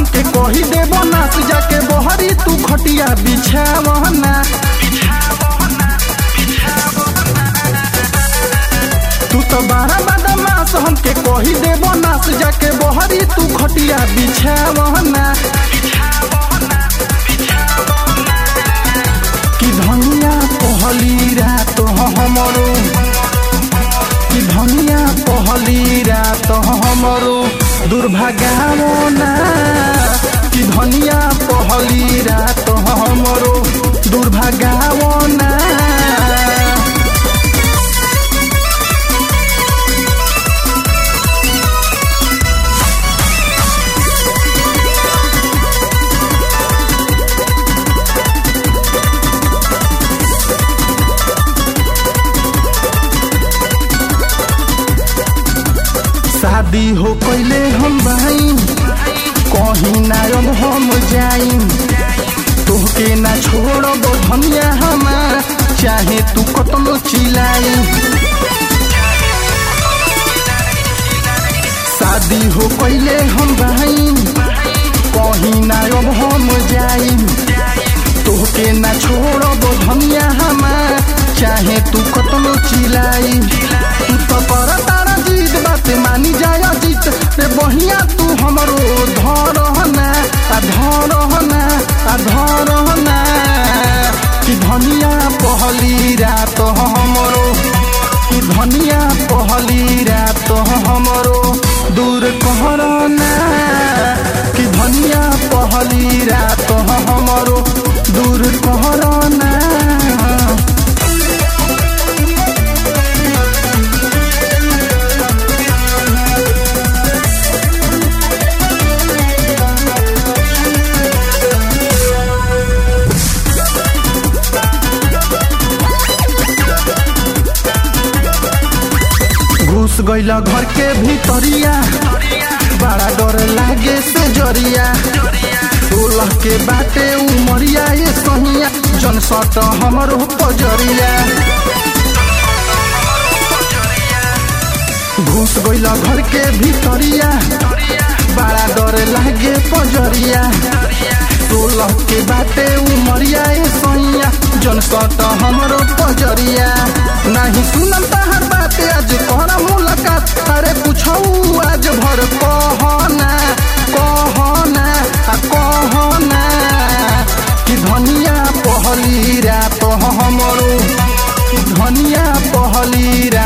हमके कही देबो नास जाके बहरी तू खटिया बिछावना तू तो बारह बदमाश हमके कही देबो नास जाके बहरी तू खटिया बिछावना कि धनिया पहली रात हमरो कि धनिया पहली रात हमरो दुर्भाग्यावो ना कि धनिया पहली रात हमरो दुर्भाग्यावो ना शादी हो कैले हम भाई कहीं ना अब हम जाई तोहके ना छोड़ब धनिया हमार चाहे तू कतनो चिलाई शादी हो कैले हम भाई कहीं ना अब हम जाई तोहके ना छोड़ब धनिया हमार चाहे तू कतनो चिलाई तू तो पर तारा जीत बात मानी जाय जीत रे बहिया तू हमरो धरहना आ धरहना आ धरहना कि धनिया पहली रात हमरो कि धनिया पहली रात हमरो दूर कहरना कि धनिया पहली रात हमरो दूर कहरना घुस गईला घर के भीतरिया बड़ा डर लागे से जरिया सोलह के बाटे उमरिया ये सहिया जन सट हमरो पजरिया घुस गईला घर के भीतरिया बड़ा डर लागे पजरिया सोलह के बाटे उमरिया ये सहिया जन सट हमरो पजरिया नहीं सुनम तहर बात आज कहना मुलाकात अरे पूछौ आज भर कहना कहना आ कहना कि धनिया पहली रात हमरो कि धनिया पहली रात